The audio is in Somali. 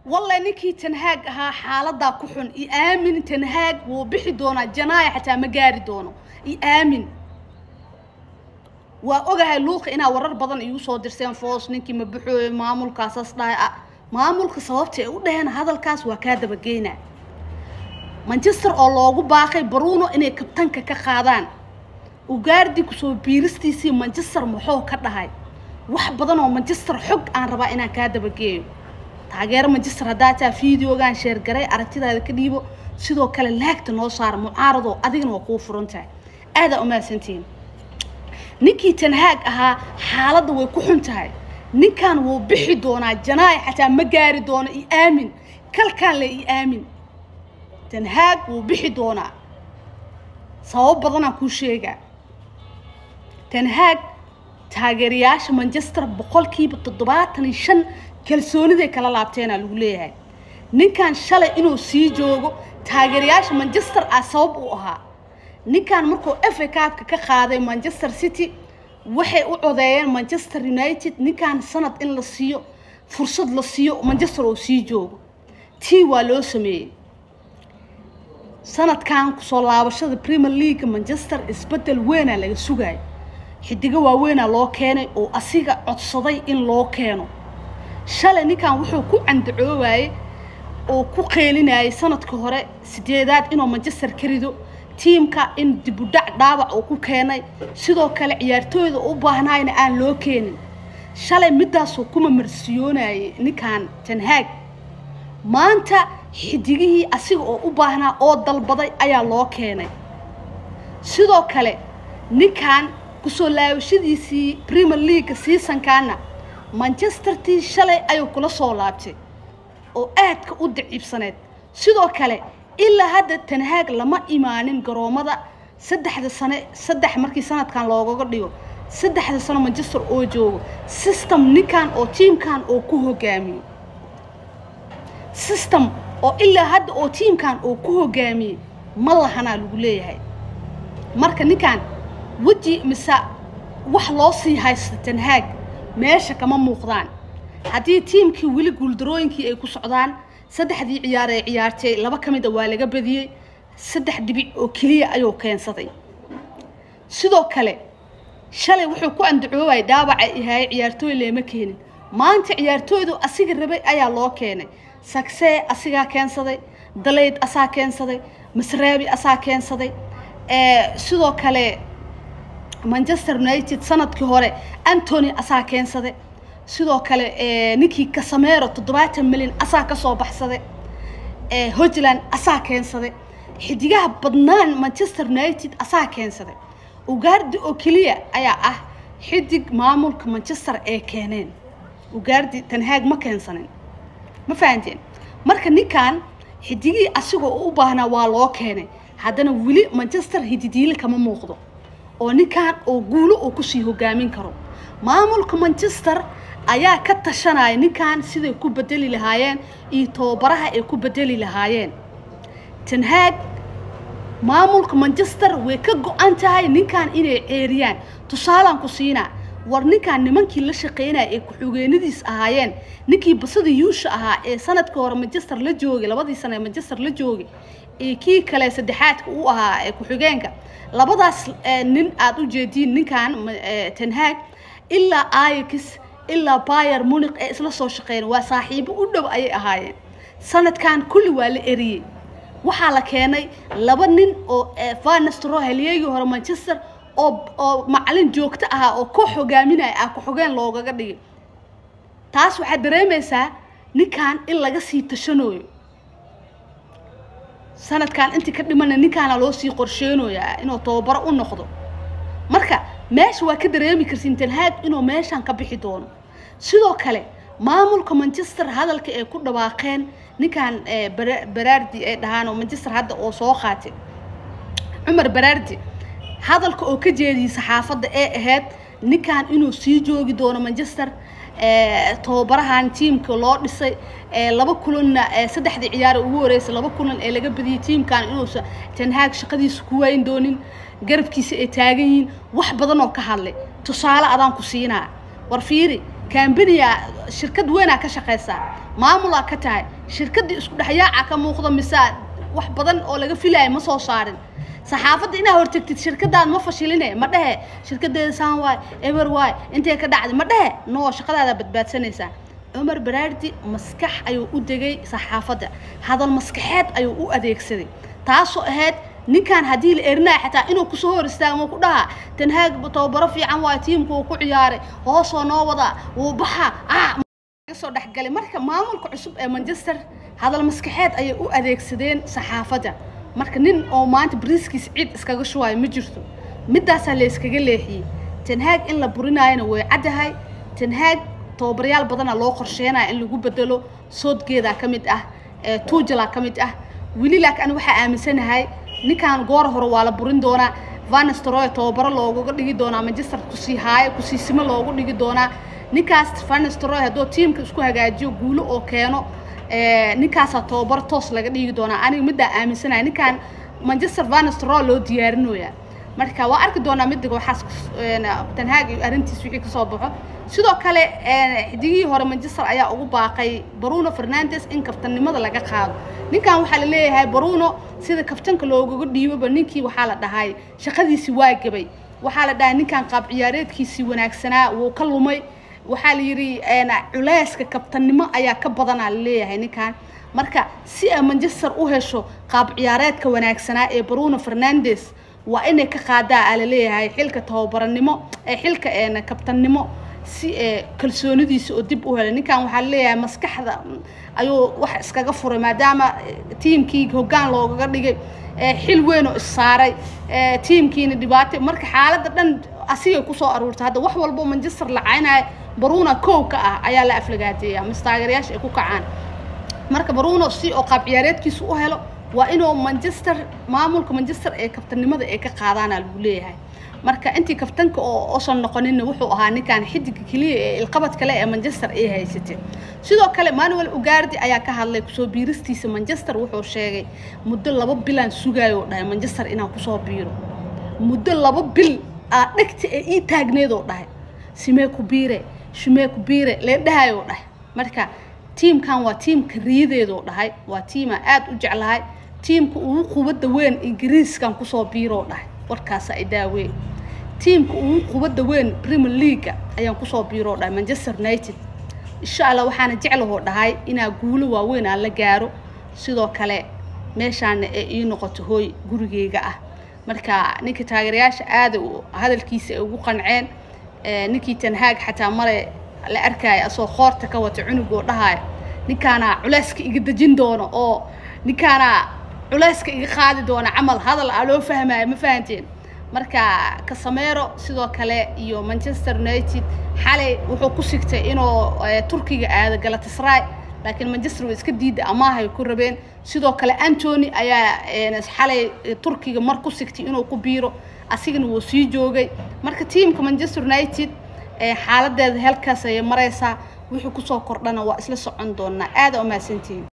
walle ninkii tanhaag ahaa xaaladaa ku xun i aamin tanhaag wuu bixi doonaa janaaya xataa ma gaari doono i aamin waa ogahay luuqa inaa warar badan igu soo dirseen foos ninkii ma baxooyo maamulkaasaas dhahay ah maamulka sababta ay u dhaheen hadalkaas waa kaa dabageynaa manchester oo loogu baaqay baruno inay kabtanka ka qaadaan ugaardi kusoo biiristiisii manchester muxuu ka dhahay wax badan oo manchester xog aan rabaa inaan kaa dabageeyo taageero manchester haddaa taa videogaan sheergaray aragtidaada ka dhiibo sidoo kale laagta noo saara mucaaradoo adigana waa kuu furan tahay aadaa umahadsantihiin ninkii tanhaag ahaa xaaladda way ku xun tahay ninkan wuu bixi doonaa janaay xataa ma gaari doono i aamin kalkaan le i aamin tanhaag wuu bixi doonaa sabab badanaan kuu sheegaa tanhaag taageerayaasha manchester boqolkiiba toddobaatan iyo shan kalsooniday kala laabteenaa lagu leeyahay ninkan shalay inuu sii joogo taageerayaasha manchester ah sabab uu ahaa ninkan markuu fa kaabka ka qaaday manchester city waxay u codeeyeen manchester united ninkan sanad in la siiyo fursad la siiyo manchester oo sii joogo tii waa loo sameeyey sanadkan kusoo laabashada premier league manchester isbedel weynaa laga sugayo xidigo waaweynaa loo keenay oo asiga codsaday in loo keeno shalay ninkan wuxuu ku candacoobayay oo ku qeelinayay sanadka hore sideedaad inuu manchester ka rido tiimka in dibudhac dhaawac uu ku keenay sidoo kale ciyaartooyda u baahnaayna aan loo keenin shalay midaasuu kuma marsiyoonayay ninkan tanhaag maanta xidigihii asiga oo u baahnaa oo dalbaday ayaa loo keenay sidoo kale ninkan kusoo laabashadiisii premier league seasonkaana manchestertii shalay ayuu kula soo laabtay oo aadka u daciibsaneed sidoo kale ilaa hadda tanhaag lama imaanin garoomada saddexda sane saddex markii sanadkan loogaga dhigo saddexda sano manchester oo joogo system ninkan oo tiimkan oo ku hogaamiyey system oo ilaa hadda oo tiimkan oo ku hogaamiyey ma lahanaa lagu leeyahay marka ninkan weji mise wax loo sii haysta tanhaag meesha kama muuqdaan haddii tiimkii weli guuldarooyinkii ay ku socdaan saddexdii ciyaar ee ciyaartay laba ka mid a waa laga badiyey saddex dhibic oo keliya ayuu keensaday sidoo kale shalay wuxuu ku andacoobay dhaawaca ihaye ciyaartooy leema keenin maanta ciyaartooydu asiga rabay ayaa loo keenay sagsee asigaa keensaday dalayd asaa keensaday masraabi asaa keensaday sidoo kale manchester united sanadkii hore antony asaa keensaday sidoo kale ninkii kasamero toddobaatan milyan asaa kasoo baxsaday hojland asaa keensaday xidigaha badnaan manchester united asaa keensaday ugaardi oo keliya ayaa ah xidig maamulka manchester ee keeneen ugaardi tanhaag ma keensanin ma fahanteen marka ninkan xidigihii asigoo u baahnaa waa loo keenay haddana weli manchester hididiile kama muuqdo oo ninkan oo guulo uu kusii hogaamin karo maamulka manchester ayaa ka tashanaya ninkan siday ku bedeli lahaayeen iyo tababaraha ay ku bedeli lahaayeen tanhaag maamulka manchester way ka go-an tahay ninkan inay ceeriyaan tusaalaan ku siinaa war ninkan nimankii la shaqeynaya ee ku-xigeenadiis ahaayeen ninkii basada yuusha ahaa ee sanadkii hore manchester la joogay labadii sano ee manchester la joogay ee kii kale saddexaadka u ahaa ee ku-xigeenka labadaas nin aada u jeediin ninkan tanhaag ilaa ayax ilaa bayer muniq ee isla soo shaqeyn waa saaxiibo u dhow ayay ahaayeen sanadkan kulli waa la eriyey waxaa la keenay laba nin oo vanestro halyeegii hore manchester oo oo macalin joogto ahaa oo koox hogaaminaya ah ku-xogeen loogaga dhigay taas waxaad dareemaysaa ninkan in laga sii tashanooyo sanadkan intii ka dhimana ninkaana loo sii qorsheynayaa inuu tababaro u noqdo marka meesha waa ka dareemi kartiin tanhaag inuu meeshan ka bixi doono sidoo kale maamulka manchester hadalka ay ku dhawaaqeen ninkan baraardi ay dhahaan oo manchester hadda oo soo qaatay cumar baraardi hadalka oo ka jeediyay saxaafadda ee ahayd ninkan inuu sii joogi doono manchester tababarahan tiimka loo dhisay laba kulanna saddexdii ciyaar ugu horeysay laba kulan ee laga badiyay tiimkan inuusa tanhaag shaqadiisa ku waayin doonin garabkiisa ay taagan yihiin wax badan oo ka hadlay tusaale adaan ku siinaa war fiiri kambaniya shirkad weynaa ka shaqaysaa maamulaa ka tahay shirkaddii isku dhexyaaca ka muuqda mise wax badan oo laga filaayo ma soo saarin saxaafadda inaa hortagtid shirkadaad ma fashiline ma dhehe shirkadeeda saan waay eber waay intay ka dhacday ma dhehe no shaqadaada badbaadsanaysaa cumar baraardi maskax ayuu u degay saxaafadda hadal maskaxeed ayuu u adeegsaday taasoo ahayd ninkan haddii la erinaya xataa inuu kusoo hor istaagmo ku dhaha tanhaag tababaro fiican waay tiimka uu ku ciyaaray hoosoo noo wadaa wuu baxa soo dhexgalay marka maamulka cusub ee manchester hadal maskaxeed ayay u adeegsadeen saxaafadda marka nin oo maanta bariiskiis ciid iskaga shuwayo ma jirto middaasaa la yskaga leexiyey tanhaag in la burinaayona way caddahay tanhaag tababaryaal badana loo qorsheenaya in lagu bedelo soodgeedaa ka mid ah tuujalaa ka mid ah weli laakiin ani waxaa aaminsanahay ninkan goor hore waa la burin doonaa vanestroy tababaro loogaga dhigi doonaa manchester kusii haayo kusiisimo loogu dhigi doonaa ninkaas vanestroy hadduu tiimka isku hagaajiyo guulo oo keeno ninkaasaa tababaro toos laga dhigi doonaa aniga middaa aaminsanaya ninkan manchester vanestroy loo diyaarinoyaa marka waa arki doonaa midiga waxaas tanhaag iyo arrintiis wixii kasoo baxo sidoo kale xidigihii hore manchester ayaa ugu baaqay bruno fernandes in kaftannimada laga qaado ninkan waxaa la leeyahay bruno sida kaftanka loogaga dhiiboba ninkii waxaa la dhahay shaqadiisi waa gabay waxaa la dhahay ninkan qaab ciyaareedkiisii wanaagsanaa wuu ka lumay waxaa la yidhi culeyska kabtannimo ayaa ka badanaa la leeyahay ninkan marka si ay manchester u hesho qaab ciyaareedka wanaagsanaa ee bruno fernandes waa inay ka qaadaa aa laleeyahay xilka tababaranimo ee xilka kabtannimo si kalsoonidiisa oo dib u helay ninkan waxaa laleeyahay maskaxda ayuu wax iskaga furay maadaama tiimkii hoggaan loogaga dhigay xil weyn oo issaaray tiimkiina dhibaato marka xaaladda dhan asigay kusoo aruurtay hadda wax walbo manchester la caynaya baruna kow ka ah ayaa la aflagaadeeya mise taageerayaasha ay ku kacaan marka baruno si oo qaab ciyaareedkiisa u helo waa inuu manchester maamulka manchester ee kabtanimada ay ka qaadaana lagu leeyahay marka intii kaftanka oo osan noqoninna wuxuu ahaa ninkan xidiga keliya ee ilqabad kale ee manchester ay haysatay sidoo kale manuel ugardi ayaa ka hadlay kusoo biiristiisa manchester wuxuu sheegay muddo laba bilaan sugayo oo dhahay manchester inaan kusoo biiro muddo laba bil aa dhegta ee ii taagneed oo dhahay simee ku biire shimee ku biire lee dhahay oo dhahay marka tiimkan waa tiimka riyadeedoo dhahay waa tiimaa aada u jeclahay tiimka ugu qubadda weyn ingiriiskan kusoo biiroo dhahay warkaasa ay daaween tiimka ugu qubadda weyn premier leaga ayaan kusoo biiroo dhahay manchester united insha allah waxaana jeclahoo dhahay inaa guulo waaweyn aan la gaaro sidoo kale meeshaana ee ii noqoto hooy gurigeyga ah marka ninka taageerayaasha aada hadalkiisa ay ugu qanceen ninkii tanhaag xataa mare la arkaayo asoo qoorta ka wata cunugoo dhahaayo ninkaana culeyska iga dejin doono oo ninkaana culeyska iga qaadi doona camal hadal aa loo fahmaayo ma fahanteen marka kasamero sidoo kale iyo manchester united xalay wuxuu ku sigtay inuu turkiga aado galatasray laakiin manchester way iska diida amaahay ku rabeen sidoo kale antony ayaa xalay turkiga mar ku sigtay inuu ku biiro asigana wuu sii joogay marka tiamka manchester united xaaladeeda halkaas ayay maraysaa wixii kusoo kordhana waa isla socon doonaa aada umahadsantihiin